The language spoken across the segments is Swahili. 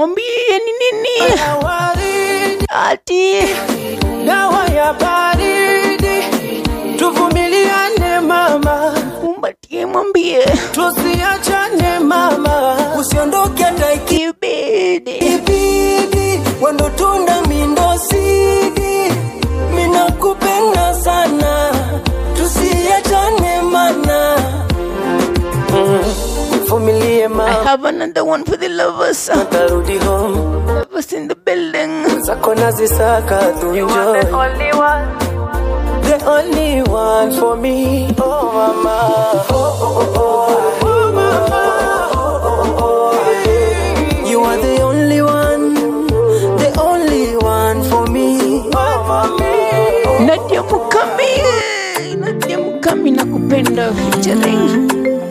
mwambie ni nini waridi, ati dawa ya baridi, tuvumiliane mama, kumbatie mwambie tusiachane mama, usiondoke hata kibidi ikibidi, wendo tunda mindo sidi, minakupenda sana, tusiachane mana, Mm, vumilie I mama, have another one for the lovers tarudi home, lovers in the building zako nazisaka tuenjoy. the only one for me. Oh mama, oh oh oh, oh mama, oh oh oh. You are the only one, the only one for me. Oh mama, Nadia Mukami Nadia Mukami nakupenda featuring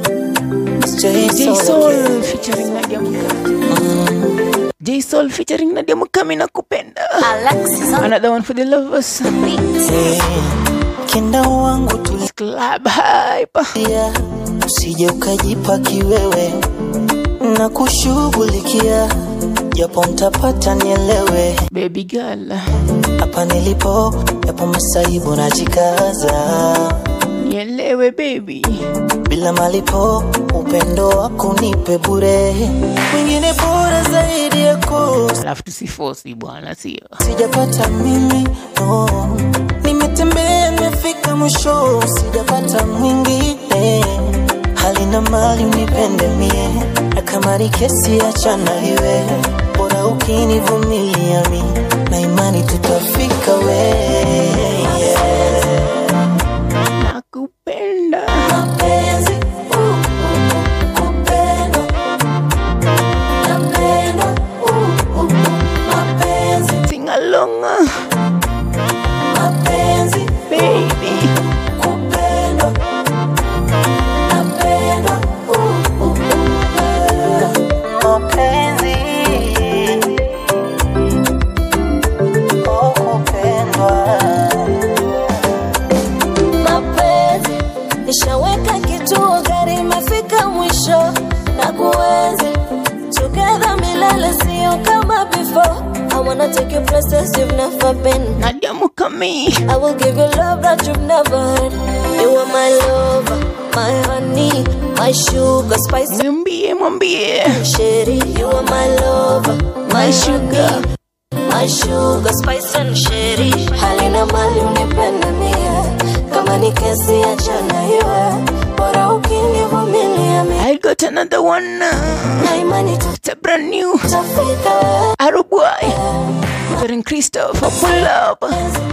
J Soul featuring Nadia Mukami J Soul featuring Nadia Mukami nakupenda Alexis on Another one for the lovers the beat. Kenda wangu tulia, Club Hype usije ukajipa kiwewe na kushughulikia, japo mtapata nielewe. Baby girl Hapa nilipo yapo masaibu najikaza, Nielewe baby bila malipo upendo wako nipe bure, mwingine bora zaidi yako Alafu tusifosi bwana sio sijapata mimi no. Nimetembea nimefika mwisho, sijapata mwingine hali na mali unipende mie, na kama ni kesi achana iwe, bora ukinivumilia mi na imani tutafika we yeah. Nakupenda Mapenzi, uh, uh, kupendwa. Napendwa, uh, uh, mapenzi, Sing along mapenzi, baby kupendwa. Napendwa, uh, uh, uh, mapenzi, oh, kupendwa. mapenzi nishaweka kituo gari imefika mwisho na kuenzi together milele sio kama before I wanna take you places you've never been Nadia Mukami I will give you love that you've never heard You are my lover, my honey, my sugar spice Mwambie mwambie Shady, you are my lover, my My sugar. honey, my sugar spice and shady. Halina mali unipende mie, kama ni kesi achana iwe, bora ukinivumilia mie, I got another one na imani It's a brand new tutafika. Aruboy featuring Christopher pull up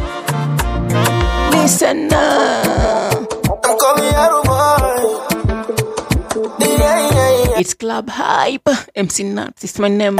Listen uh, I'm coming out of boy. Yeah, yeah, yeah. It's Club Hype MC Nuts is my name No,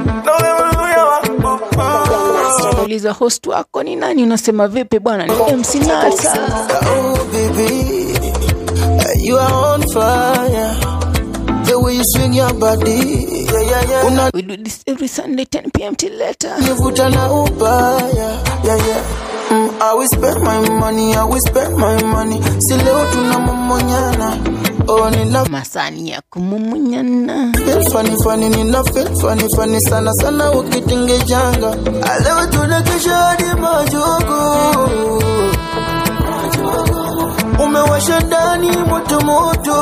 Uliza host wako ni nani unasema vipi bwana ni MC Nuts Oh, baby, you are on fire. The way you swing your body, yeah, yeah, yeah. Una We do this every Sunday 10 p.m. till later nivuta na ubaya, yeah, yeah. Mm, I will spend my money, I will spend my money. Si leo tunamomonyana. Oh, nina Masani ya kumumunyana feel funny funny, nina feel funny funny sana sana ukitingejanga. Ah, Leo tunakesha hadi majogo. Umewasha ndani moto moto.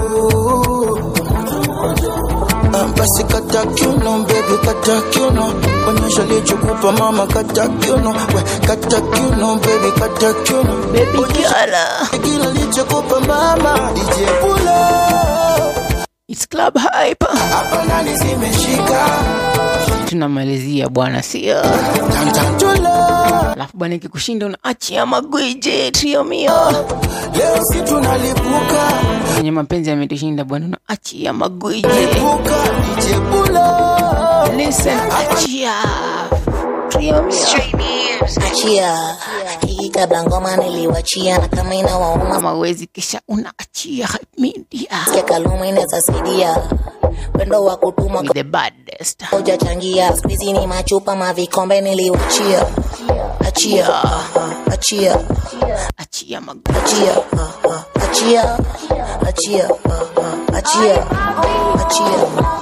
Ah, Basi kata kiuno baby, kata kiuno, onyesha lichokupa mama, kata kiuno, we kata kiuno baby, kata kiuno, Baby girl kila lichokupa mama, DJ Pulo, It's Club Hype hapa ndani zimeshika, tunamalizia bwana sio tantantula, alafu bwana ikikushinda unaachia magwiji trio mio leo si tunalipuka, kwenye mapenzi yametushinda bwana unaachia magwiji lipuka, DJ Pulo, listen achia trio mio Achia hii kabla ngoma niliwachia, na kama inawauma kama uwezi kisha unaachia Hype media sikia kaluma inaweza saidia. Wendo wa kutuma with the baddest hujachangia, squeezy ni machupa mavikombe niliwachia. Achia, achia, achia magwiji achia, achia, achia, achia, achia,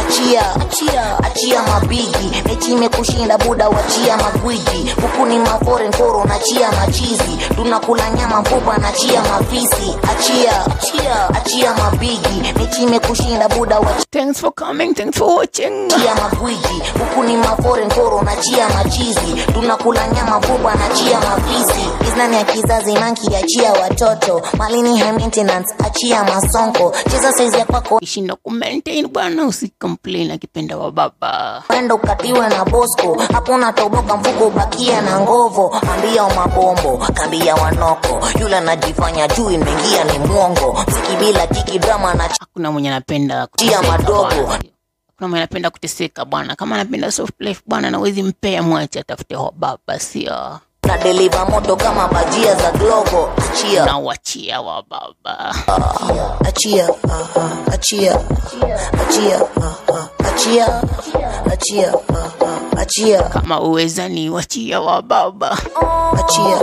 achia achia achia mabigi mechi imekushinda buda wachia magwiji huku ni mafore nkoro nachia machizi tunakula nyama mfupa nachia mafisi achia achia achia mabigi mechi imekushinda buda wachia Thanks for coming, thanks for watching. chia magwiji huku ni mafore nkoro na chia machizi tunakula nyama buba na chia mafisi iznani ya kizazi manki achia watoto malini high maintenance achia masonko cheza saizi ya kwako Kishinda kumaintain bwana, usicomplain akipenda wa baba. enda ukatiwe na bosco hapo unatoboka mfuko ubakia na ngovo ambia mabombo kambia wanoko yule anajifanya juu imeingia ni mwongo mziki bila tiki drama na Hakuna mwenye anapenda Tia kuteseka madogo. bwana. Hakuna mwenye anapenda kuteseka bwana. Kama anapenda soft life bwana, nawezi mpea mwache atafute wa baba, sio na deliver moto kama bajia za glovo achia nawachia wa baba. achia ah, ah, achia achia ah, ah, achia achia ah, ah, achia Kama uweza ni wachia wa baba. achia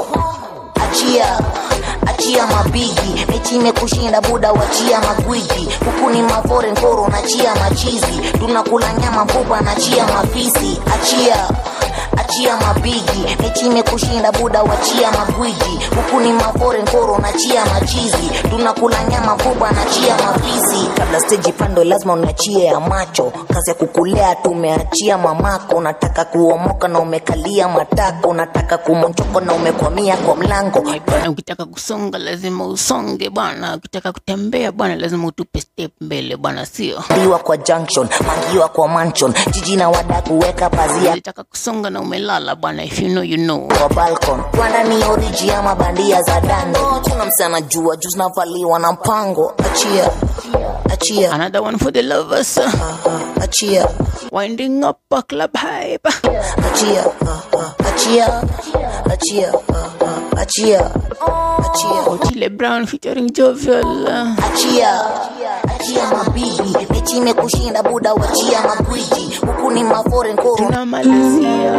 achia achia mabigi mechi imekushinda buda wachia magwiji huku ni mafore nkoro nachia machizi tunakula nyama mfupa nachia mafisi achia achia mabigi mechi imekushinda buda wachia magwiji huku ni mafore nkoro nachia machizi tunakula nyama mfupa nachia mafisi kabla steji pando lazima unachie ya macho kazi ya kukulea tumeachia mamako unataka kuomoka na umekalia matako unataka kumonchoko na umekwamia kwa mlango Bwana, ukitaka kusonga lazima usonge bwana. Ukitaka kutembea bwana, lazima utupe step mbele bwana, sio diwa kwa junction mangiwa kwa mansion jiji na wada kuweka pazia ukitaka kusonga na umelala bwana. If you know you know. kwa balcon rwanda ni oriji ama bandia za dando tuna msana jua juu zinavaliwa na mpango achia achia Another one for the lovers. ah, achia Winding up a club hype. achia ah, ah, achia achia ah, ah, achia achia Otile Brown featuring Jovial. achia achia mabibi mechi imekushinda buda wachia magwiji huku ni mafore nkoro Tunamalizia.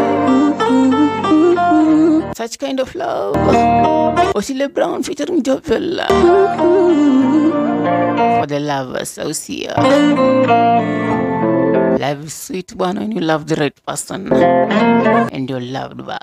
Such kind of love. Otile Brown featuring Jovial. For the lovers, au sio? Love is sweet bwana when you love the right person and you're loved back.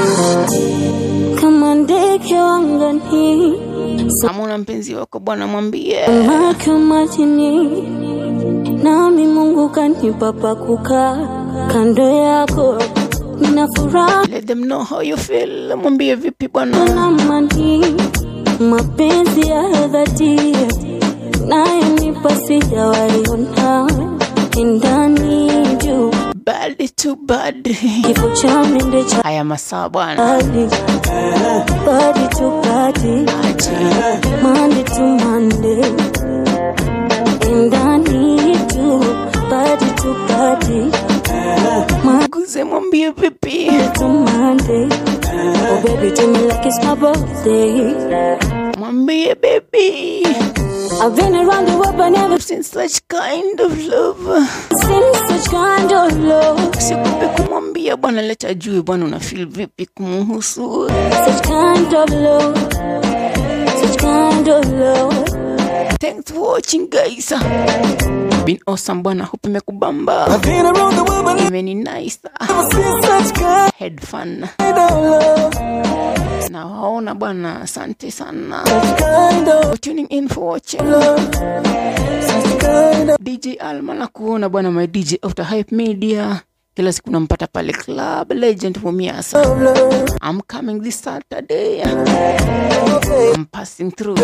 kama ndege wangani Kama una mpenzi wako bwana, mwambie samaki wa majini nami mungu kanipa pa kukaa kando yako nina furaha let them know how you feel. Mwambie vipi bwana, na mani mapenzi ya dhati nayonipa sijawaiona ndani juu bad to bad. kifo cha mende cha Haya masaa bwana, hali body to body Monday to Monday and I need you body to body guze, mwambie vipi, Monday to Monday oh baby do me like it's my birthday mwambie baby. I've been around the world but never seen such kind of love. seen such kind of love Sikupe kumwambia bwana, leta juu bwana, una feel vipi kumuhusu. such kind of love such kind of love Thanks for watching guys. Been awesome bwana, hope imekubamba. I've been around the world, but Imeni nice. never seen such kind Had fun. of love. Na waona bwana, asante sana Kind of for tuning in for watching. such kind of DJ Alma na kuona bwana, my DJ of the Hype Media. Kila siku nampata pale Club Legend Mumiasa. love. I'm coming this Saturday. I'm passing through.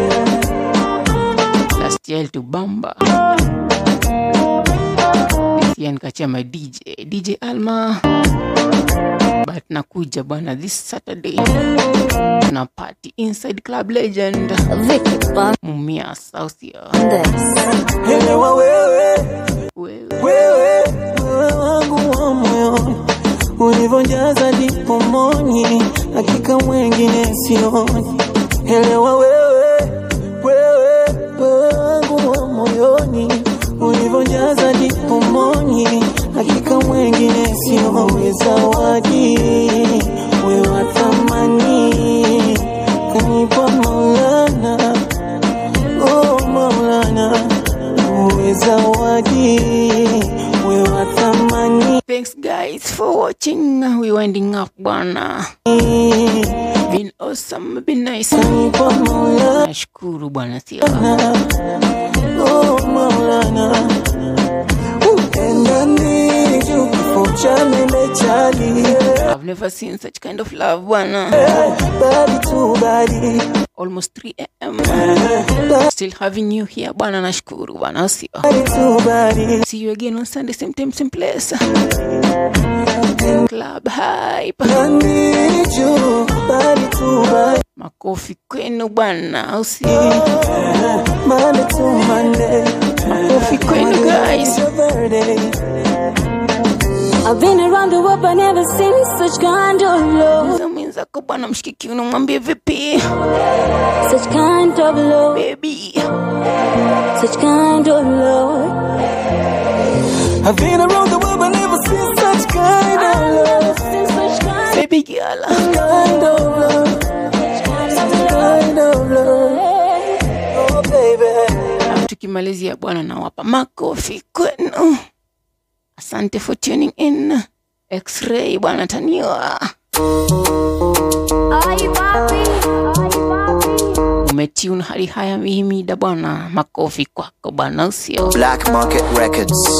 Last year to Bamba. This year nikachia my DJ, DJ Alma. But nakuja bwana this Saturday. Tuna party inside Club Legend. Vicky Mumiasa au sio? Bandes Elewa wewe, Wewe. wewe, wewe wangu wa moyoni, ulivyojaza ndipo moni, hakika mwengine sioni. Elewa wewe, wewe, wewe wangu wa moyoni, ulivyojaza ndipo moni, hakika mwengine sioni. Zawadi wewe wa thamani, kanipa Maulana Oh Maulana, uwe zawadi thanks guys for watching we winding up bwana been awesome been nice Kwa Mola, nashukuru bwana sio oh Maulana. Upenda niju kifo cha mende chali I've never seen such kind of love bwana Body to body almost 3 am still having you here bwana nashukuru bwana sio Body to body see you again on sunday same time same place club hype I need you Body to body makofi kwenu bwana au sio Monday to Monday makofi kwenu guys Saturday I've been around the world but never seen such kind of love, za mwenzako bwana mshikiki unamwambia vipi such kind of love, baby such kind of love. I've been around the world but never seen such kind of love Seen such kind baby girl Kind of love Kind of love Oh baby Alafu tukimalizia bwana nawapa makofi kwenu asante for tuning in x-ray bwana taniwa umetune hali haya mihimida bwana makofi kwako bwana usio Black Market Records.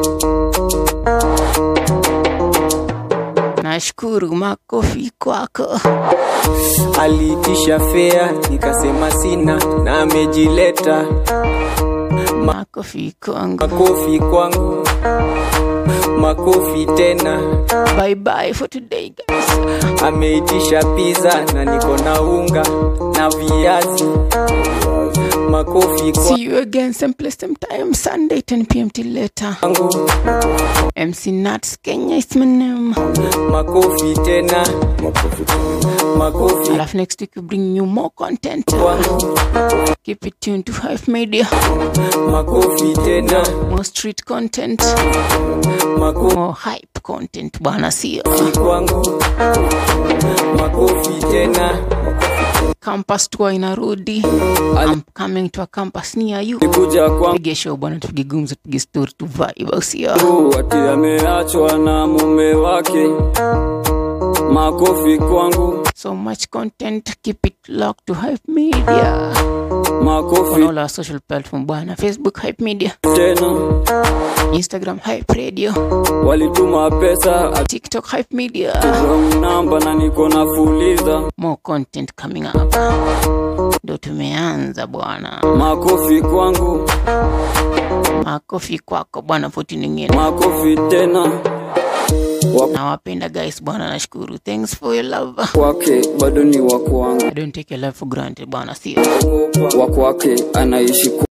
nashukuru makofi kwako aliitisha fea nikasema sina na amejileta makofi kwangu makofi kwangu makofi tena bye bye for today guys ameitisha pizza na niko na unga na viazi makofi see you again same place same time sunday 10 pm till later kwangu mc nuts kenya is my name makofi tena makofi alafu next week we bring you more content kwangu keep it tuned to hive media makofi tena more street content makofi more hype content bwana sio kwangu makofi tena campus tour inarudi i'm coming to a campus near you nikuja kwangu pige show bwana tupige gumzo tupige story tu vibe au sio ati ameachwa na mume wake makofi kwangu so much content keep it locked to hype media on makofi all our social platform bwana facebook hype media tena instagram hype radio walituma pesa tiktok hype media wrong namba na niko nafuliza more content coming up ndo tumeanza bwana makofi kwangu makofi kwako bwana foti ningine makofi tena nawapenda guys bwana nashukuru thanks for your love kwake bado ni wa kwangu i don't take your love for granted bwana sio wa kwake anaishi